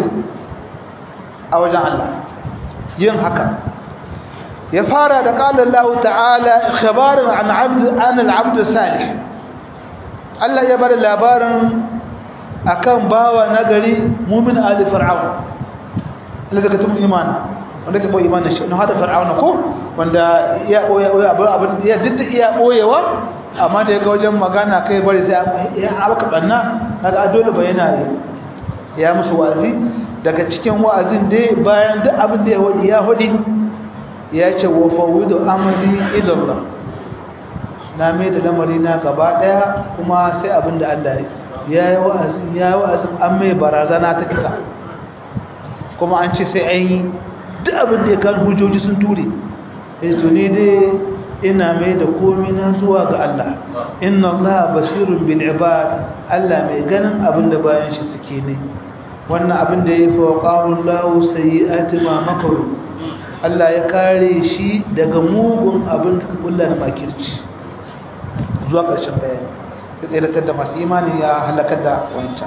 a wajen Allah yin haka ya fara da qala Allah ta'ala khabaran an 'abd an al-'abd salih Allah ya bada labarin akan bawa nagari mu'min ali fir'aun Allah daga tun imani wanda ke boye imanin shi na hada fir'aun ko wanda ya boye abin abin ya duk iya boyewa amma da yaga wajen magana kai bari sai ya abaka banna kaga dole bayana ya musu wa'azi daga cikin wa'azin dai bayan duk abin da ya wadi ya wadi ya ce wa fawidu amri ila Allah na mai da lamari na gaba daya kuma sai abin da Allah ya yi wa'azi ya yi wa'azi an mai barazana ta kisa kuma an ce sai an yi duk abin da ya kan hujjoji sun ture ya to ne dai ina mai da komi na zuwa ga Allah inna Allah basirun bil ibad Allah mai ganin abin da bayan shi suke ne wannan abin da ya fi wa qawlu lahu sayyi'ati ma makaru Allah ya kare shi daga mugun abin da kulla na makirci zuwa ƙarshen bayani ya tsiratar da masu imani ya halakar da wancan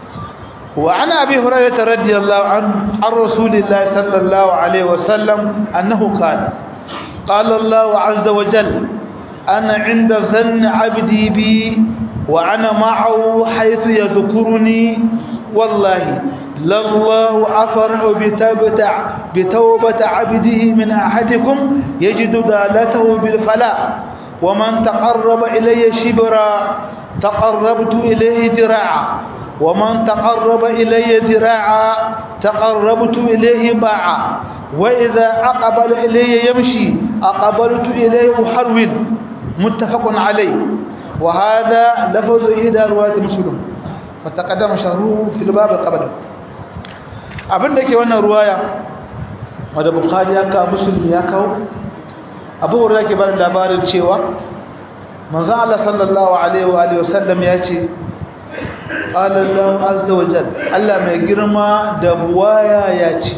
وعن أبي هريرة رضي الله عنه عن رسول الله صلى الله عليه وسلم أنه قال قال الله عز وجل أنا عند ظن عبدي بي وأنا معه حيث يذكرني والله لله أفرح بتوبة, بتوبة عبده من أحدكم يجد دالته بالفلاح ومن تقرب إلي شبرا تقربت إليه ذراعا ومن تقرب إلي ذراعا تقربت إليه باعا وإذا أقبل إلي يمشي أقبلت إليه حرول متفق عليه وهذا لفظ إحدى رواية مسلم فتقدم شهره في الباب قبل abin da ke wannan ruwaya wadda bukhari ya kawo musulmi ya kawo abu hurra ke bada labarin cewa manzan Allah sallallahu alaihi wa alihi wasallam ya ce ƙalallahu azza wa jal Allah mai girma da buwaya ya ce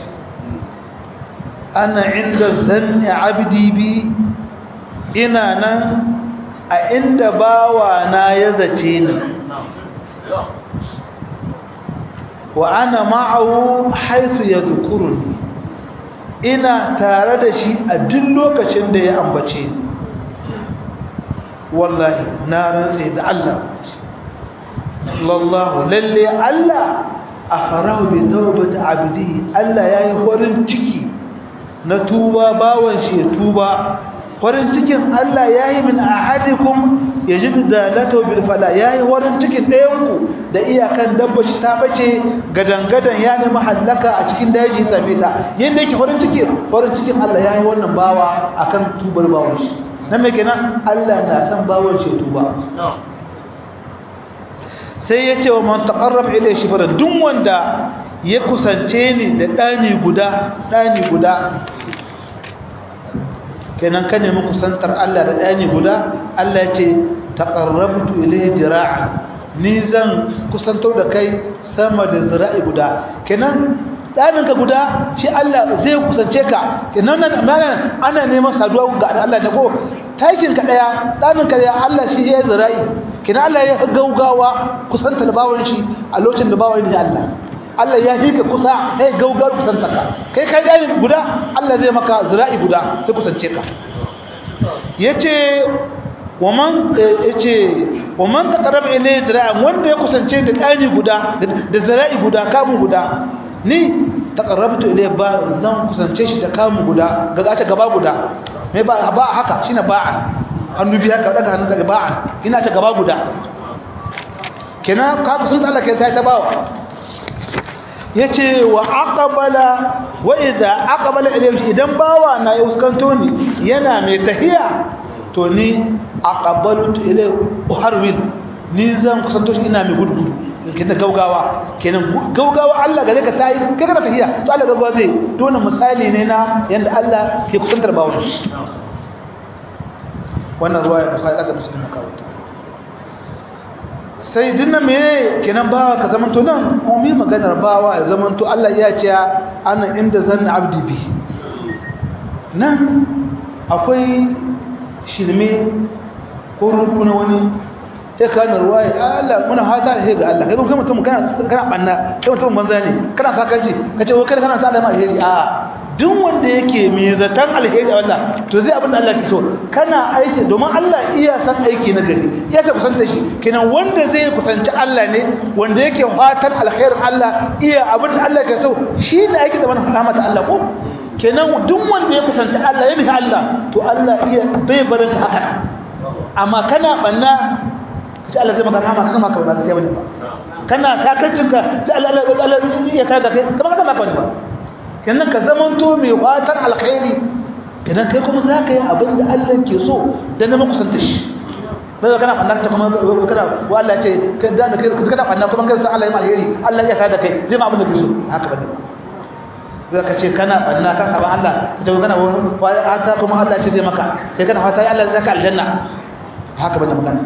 ana inda zanni abdi bi ina nan a inda bawa na ya zace ni wa ana ma'ahu haythu yadhkuruni ina tare da shi a duk lokacin da ya ambace ni wallahi na rantsa da Allah lallahu lalle Allah afarahu bi tawbati abdi Allah yayi horin ciki na tuba bawan shi ya tuba horin cikin Allah yayi min ahadikum yajidu dalatu bil fala yayi horin cikin ɗayan ku da iyakan dabba shi ta bace gadangadan ya nemi hallaka a cikin daji sabita yanda yake horin cikin horin cikin Allah yayi wannan bawa akan tubar bawan shi nan me kenan Allah na san bawan shi tuba sai ya ce wa man taqarrab ilayhi shibran duk wanda ya kusance ni da dani guda dani guda kenan ka nemi kusantar Allah da dani guda Allah ya ce taqarrabtu ilayhi dira'a ni zan kusanto da kai sama da zira'i guda kenan ɗaninka guda shi Allah zai kusance ka kenan nan ana neman saduwa ga Allah da ko takin ka daya ɗaninka daya Allah shi ya zira'i kenan Allah ya gaugawa kusanta da bawon shi a lokacin da bawon ne Allah Allah ya fi ka kusa ya gaugawa kusanta ka kai kai ɗanin guda Allah zai maka zira'i guda sai kusance ka yace waman yace waman taqarraba ilayhi zira'an wanda ya kusance da ɗani guda da zira'i guda kamun guda ni taqarrabtu ilayhi ba zan kusance shi da kamu guda ga ta gaba guda me ba ba haka shine ba'an hannu biya ka daga hannun ga ba'an ina ta gaba guda kenan ka kusanta Allah kai ta ta bawa yace wa aqbala wa idza aqbala ilayhi idan bawa na ya fuskanto ni yana mai tahiya to ni aqbaltu ilayhi uharwil ni zan kusanto shi ina mai gudu kenan gaugawa kenan gaugawa Allah gare ka tayi kai kana tafiya to Allah gaugawa zai to wannan misali ne na yanda Allah ke kusantar bawon shi wannan ruwaya da kai da musulmi kawo sai dinna me kenan bawa ka zaman to nan mu mi maganar bawa ya zaman to Allah ya ce ana inda zanna abdi bi nan akwai shirme ko rukuna wani sai ka na ruwa ya Allah muna fata da ga Allah kai kuma mutum kana kana banna kai mutum banza ne kana sakarci kace ko kai kana sa da alheri a duk wanda yake mai zatan alheri a Allah to zai abin da Allah ke so kana aiki domin Allah iya san aiki na gari iya ta kusanta shi kenan wanda zai kusanci Allah ne wanda yake fatan alherin Allah iya abin da Allah ke so shi ne aiki da wannan rahmat Allah ko kenan duk wanda ya kusanci Allah ya bi Allah to Allah iya bai barin haka amma kana banna sai Allah zai maka rahama kaga maka ba sai bane ba kana sakarcinka sai Allah Allah ya kaga kai kamar kaga maka ba kenan ka zamanto mai fatan alkhairi kenan kai kuma zaka yi abin da Allah ke so dan na kusanta shi bai kana fanna ta kuma kana wa Allah ce kai da kai kana fanna kuma kai Allah ya alheri Allah ya kaga kai zai ma abin da ke so haka bane ba zai ka ce kana fanna kan saban Allah ita kana hata kuma Allah ce zai maka kai kana fata Allah zai ka aljanna haka bane magana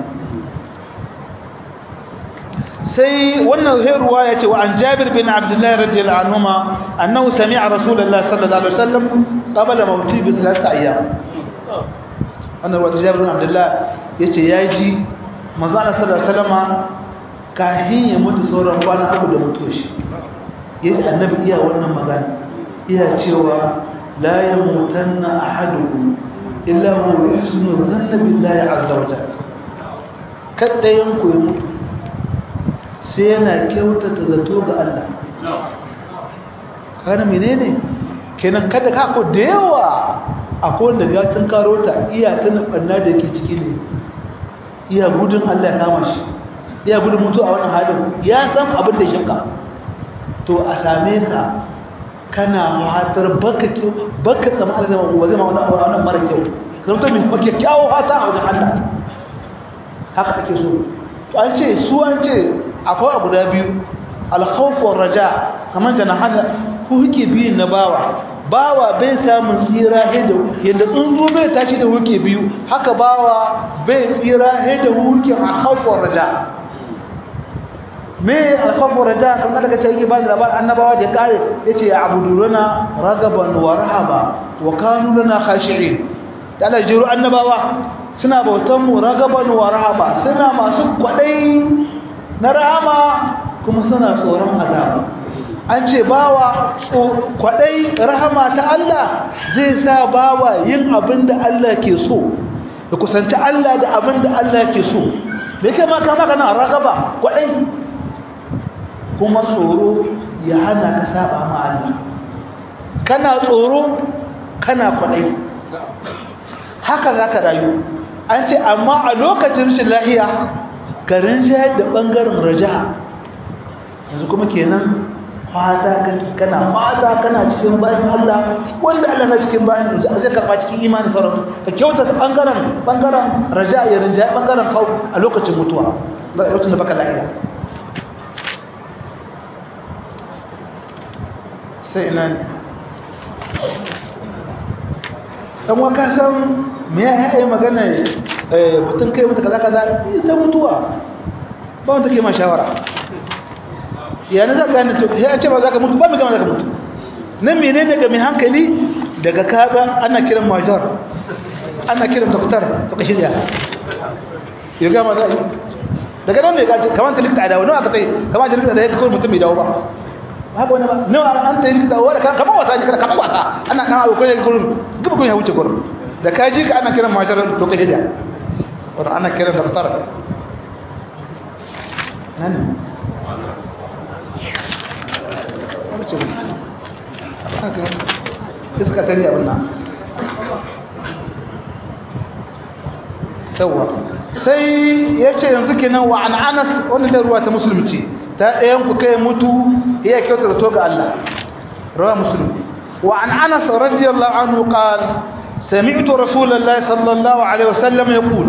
sai wannan ruwa ya ce wa an jabir bin abdullahi radiyallahu anhuma annahu sami'a rasulullah sallallahu alaihi wasallam qabla mawti bi thalath ayyam wannan ruwa jabir bin abdullahi yace yaji manzo Allah sallallahu alaihi wasallam kahin ya mutu sauran kwana abu da mutuwa shi yace annabi iya wannan magana iya cewa la yamutanna ahadukum illa huwa yusnu dhanna billahi azza wa jalla kada yanku ya mutu sai yana kyautata zato ga Allah kana menene kenan kada ka ko da yawa akwai wanda ga tun karo ta iya tana banna da yake ciki ne iya gudun Allah ya kama shi iya gudun mutu a wannan halin ya san abin da shinka to a same ka kana fatar baka kyau baka tsama Allah zai ma zai ma wannan mara kyau zan to min baka kyawo fata a wajen Allah haka ake so to an ce su an ce akwai abu da biyu al-khawf wa raja kamar janahan ku huke biyu na bawa bawa bai samun tsira da yadda tsuntsu bai tashi da huke biyu haka bawa bai tsira da huke al-khawf wa raja me alkhawfu raja kamar daga ce yake ba da labarin annabawa da ya kare yace ya abuduruna ragaban wa rahaba wa kanu lana khashi'in da Allah jiru annabawa suna bautan mu ragaban wa rahaba suna masu kwadai na rahama kuma suna tsoron azaba an ce bawa kwadai rahama ta Allah zai sa bawa yin abin da Allah ke so da kusanci Allah da abin da Allah ke so me kai ma kama kana ragaba kwadai kuma tsoro ya hana ka saba ma Allah kana tsoro kana kwadai haka za ka rayu an ce amma a lokacin rashin lahiya garin shayar da ɓangaren raja yanzu kuma kenan fata kana fata kana cikin bayan Allah wanda Allah na cikin bayan zai karɓa cikin imanin sauran ka kyauta ɓangaren ɓangaren raja ya rinjaye ɓangaren kawo a lokacin mutuwa a lokacin da baka lahiya sai ina ne dan waka san me ya yi magana mutum kai mutu kaza kaza ita mutuwa ba wanda ke ma shawara yana za ka to sai an ce ba za ka mutu ba mai gama za ka mutu nan menene ga mai hankali daga kaga ana kiran majar ana kiran doktor to ka shirya ya gama za daga nan ne kamar ta likita a dawo nawa ka tsaye kamar ta likita da ya kawai mutum mai dawo ba haka wani ba nawa an ta yi likita wa kamar wasa ne kamar wasa ana dan abu kai gurin gaba kun ya wuce gurin da ka ji ka ana kiran matar to ka hija wannan ana kiran da fitar nan iska tari abin nan yawa sai ya ce yanzu kenan wa an anas wannan da ruwa ta musulunci ta ɗayan ku kai mutu iya kyauta zato ga Allah rawa muslim wa an anas radiyallahu anhu qal sami'tu rasulullahi sallallahu alaihi wasallam yaqul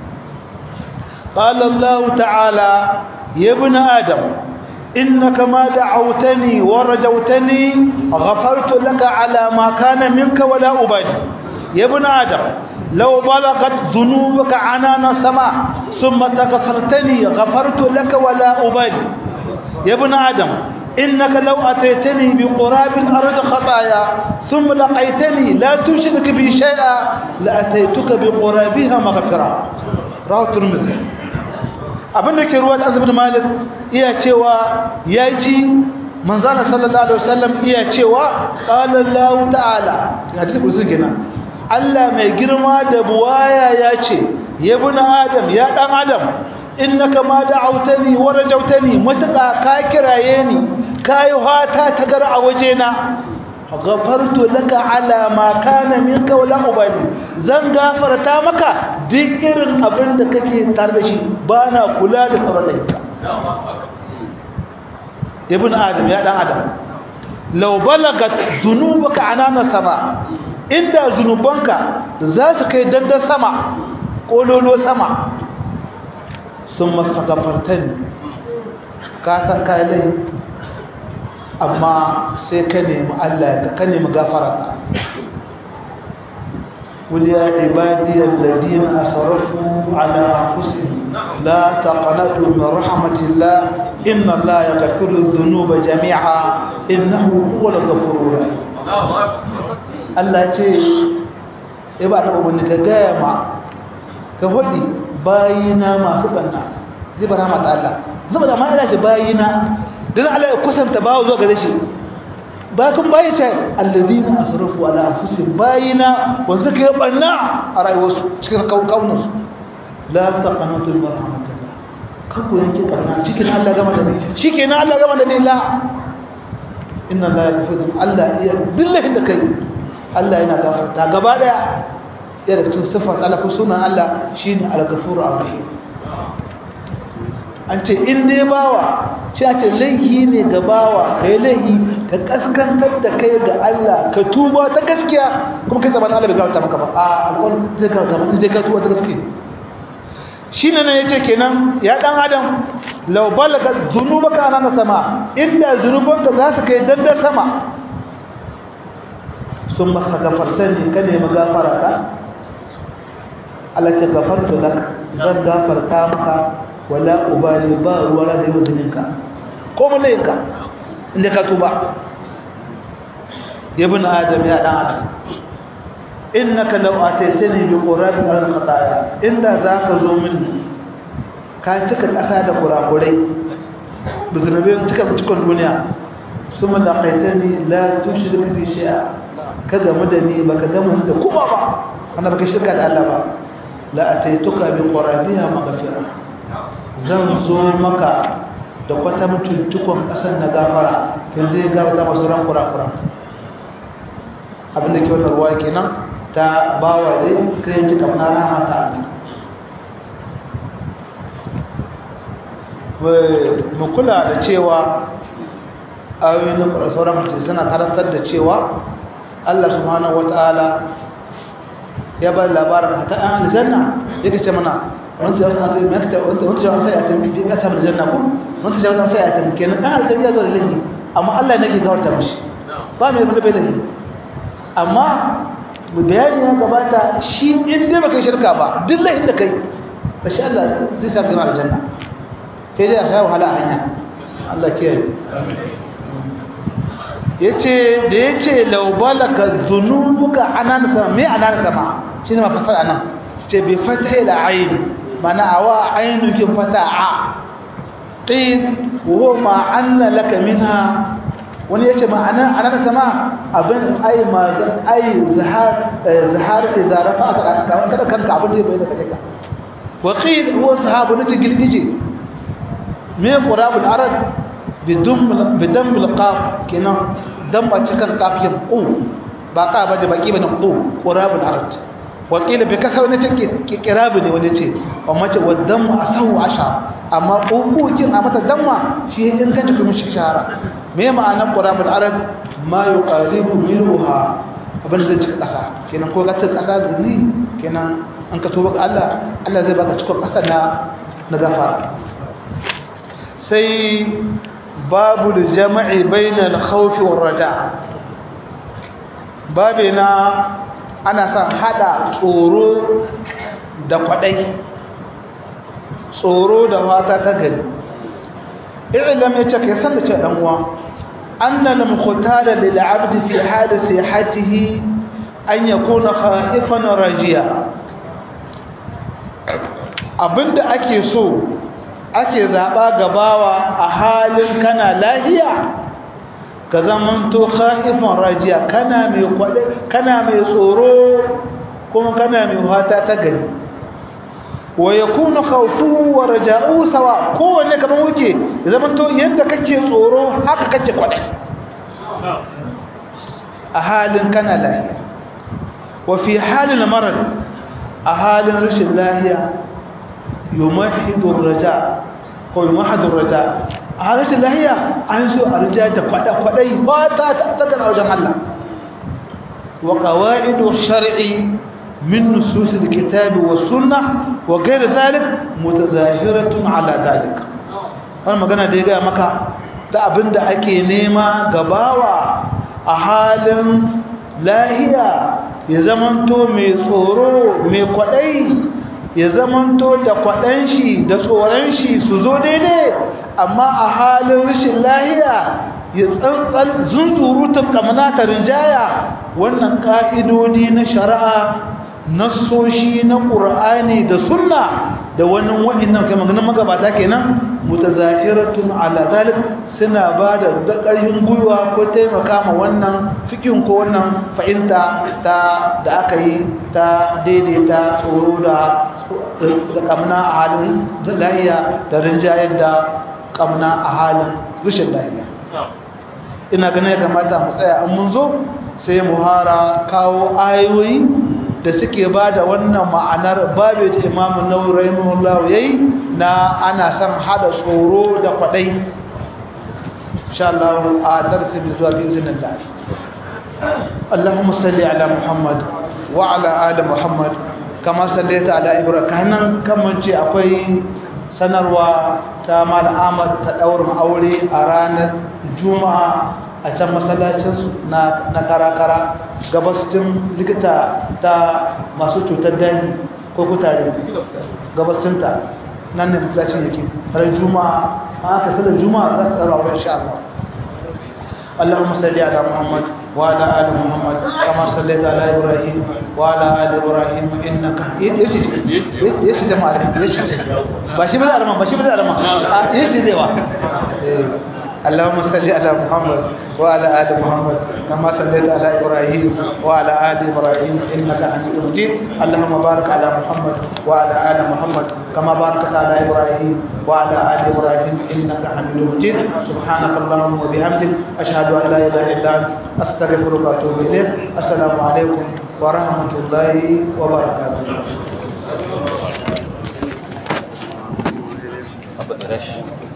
qala Allah ta'ala ya ibn adam innaka ma da'awtani wa rajawtani ghafartu laka ala ma kana minka wala ubali ya ibn adam لو بلغت ذنوبك عنان السماء ثم تغفرتني غفرت لك ولا أبالي يا ابن آدم إنك لو أتيتني بقراب الأرض خطايا ثم لقيتني لا تشرك بي شيئا لأتيتك بقرابها مغفرة رواه الترمذي abin da ke ruwa da azabin malik iya cewa ya ji manzana sallallahu alaihi wasallam iya cewa qala Allah ta'ala ya ji kusin gina Allah mai girma da buwaya ya ce ya buna adam ya dan adam innaka ma da'awtani wa rajawtani mutaka ka kiraye ni kai hata ta gar a wajena ghafartu laka ala ma kana minka wala ubali zan gafarta maka duk irin abin da kake tare da shi bana kula da sauran da ibn adam ya dan adam law balagat dhunubuka anana sama inda zunubanka za su kai dandan sama kololo sama sun masagafartan ka san kayan amma sai ka nemi Allah ka nemi gafararsa قل يا عبادي الذين أسرفوا على أنفسهم لا تقنطوا من رحمة الله إن الله يغفر الذنوب جميعا إنه هو الغفور الرحيم Allah ce ya ba ta umarni ka gaya ma ka faɗi bayina masu ɓanna zai ba rahmat Allah zuba da ma'ana ce bayina don Allah ya kusanta bawa zuwa gare shi ba kun bayi ce alladina asrafu ala anfusihim bayina wanda suka yi banna a rayuwarsu cikin kaukaunansu la taqanatu min rahmatillah kan ku yanke karna cikin Allah gama da ni shikenan Allah gama da ni la inna la yaghfiru Allah iya dillahin da kai Allah yana gafarta gaba daya ya da cikin sifar Allah ko sunan Allah shine al-ghafuru ar-rahim an ce in dai bawa ce a ce laihi ne ga bawa kai laihi ka kaskantar da kai ga Allah ka tuba ta gaskiya kuma kai zaman Allah bai gafarta maka ba a alƙawar zai gafarta maka in dai ka tuba ta gaskiya shi ne na ya ce kenan ya ɗan adam lau balaga zunubaka na sama inda zunubanka za su kai dandar sama sun masa gafartar ne ka nemi gafara ka alace gafarta da zan gafarta maka wala ubali ba ruwa da yi wazininka ko mulayinka inda ka tuba ya bin adam ya ɗan adam innaka law ataitani bi qurabin al khataya inda zaka zo min ka cika kasa da kurakurai bizrabe cika cikin duniya suma laqaitani la tushrik bi shay'a ka gamu da ni baka gamu da kuma ba kana baka shirka da Allah ba la ataituka bi qurabiha maghfira zan zo maka da kwata mutuntukon kasar na gafara yanzu ya gafara masu ran kurakura abinda ke wannan ruwa kenan ta bawa dai kai ji kamar rahama ta mu kula da cewa ayoyin na sauran mutum suna karantar da cewa Allah subhanahu wata'ala ya bar labarin ta an aljanna yake ce mana wanda ya sai mai ta wanda wanda ya sai a tafi bi kasa aljanna ko wanda ya sai a tafi kenan dan aljanna ya zo da lahi amma Allah ne ke gawarta mishi ba mai da bai lahi amma bayani ya gabata shi in dai baka shirka ba duk lahin da kai bashi Allah zai sa ka aljanna kai dai ka wahala a hanya Allah ke yace da yace law balaka dhunubuka anan sama me anan sama shine mafasar anan ce bi fathe da ayn mana awa aynu kin fata a qid wa ma anna laka minha wani yace ma'ana anan sama abin ai ma ai zahar zahar idza rafa'aka ra'aka wanda kada kanka abin da bai da kake wa qid huwa sahabu ne gilgije me qurabul arad bidum bidam alqaf kenan dan ba cikin kafin u ba ka ba da baki bane u qurabul arad wa qila bi kasar ne take kirabi ne wani ce amma ce wa dam asahu asha amma ukukin a mata damma shi in kace kuma shi shahara me ma'anar qurabul arad ma yuqalibu milha abin da cikin kasa kenan ko ka cikin kasa da ni kenan an ka toba ga Allah Allah zai baka cikin kasa na na gafara sai babu da jama'i bainal khawfi war raja babina ana son hada tsoro da kwadai tsoro da fata ta gari ilam yace kai san da ce dan uwa anna lam khutala lil abd fi hal sihhatihi an yakuna khaifan rajiya abinda ake so ake zaɓa gabawa a halin kana lahiya ka zamanto khaifan rajiya kana mai kwade kana mai tsoro kuma kana mai wata ta gari wa yakunu khawfuhu wa raja'uhu sawa kowanne kaman wuce zamanto yanda kake tsoro haka kake kwade a halin kana lahiya wa fi halin marad a halin rashin lahiya yumahidu raja ko yumahidu raja a harshen lahiya an so a rija da kwada-kwadai ba ta tattara wajen Allah wa qawaidu shar'i min nusus alkitab wa sunnah wa ghayr dhalik mutazahiratun ala dhalik wannan magana da ya ga maka ta abinda ake nema gabawa a halin lahiya ya zamanto mai tsoro mai kwadai ya zamanto da kwaɗan shi da tsoron shi su zo daidai amma a halin rashin lahiya ya tsantsal zunzurutun kamana ta rinjaya wannan ƙa'idodi na shari'a nassoshi na ƙur'ani da sunna da wani waɗannan kai maganin magabata kenan mutazahiratun ala zalik suna ba da ƙarfin gwiwa ko taimaka ma wannan fikin ko wannan fahimta ta da aka yi ta daidaita tsoro da da kamna a halin lahiya da rinjayar da kamna a halin rashin lahiya ina ganin ya kamata mu tsaya an mun zo sai mu hara kawo ayoyi da suke ba da wannan ma'anar babu da imamun nawawi rahimahullahu yayi na ana son hada tsoro da kwadai insha Allah a darasi bi zuwa bi iznillah Allahumma salli ala Muhammad wa ala ali Muhammad kama sallaita ala Ibrahim kanan kaman ce akwai sanarwa ta Mal Ahmad ta daurin aure a ranar Juma'a a can masallacinsu na karakara gabastin likita ta masu cutar dani ko kutare gabastinta nan ne masallacin yake ran juma'a an aka sallar juma'a za su tsara wurin insha Allah اللهم صل على محمد وعلى ال محمد كما صليت على ابراهيم وعلى ال ابراهيم انك يشي يشي ده معلم يشي باشي بدا ارمان باشي بدا ارمان يشي ده اللهم صل على محمد وعلى ال محمد كما صليت على ابراهيم وعلى ال ابراهيم انك حميد مجيد اللهم بارك على محمد وعلى ال محمد كما باركت على ابراهيم وعلى ال ابراهيم انك حميد مجيد سبحانك اللهم وبحمدك اشهد ان لا اله الا انت استغفرك واتوب اليك السلام عليكم ورحمه الله وبركاته Apa, Rash?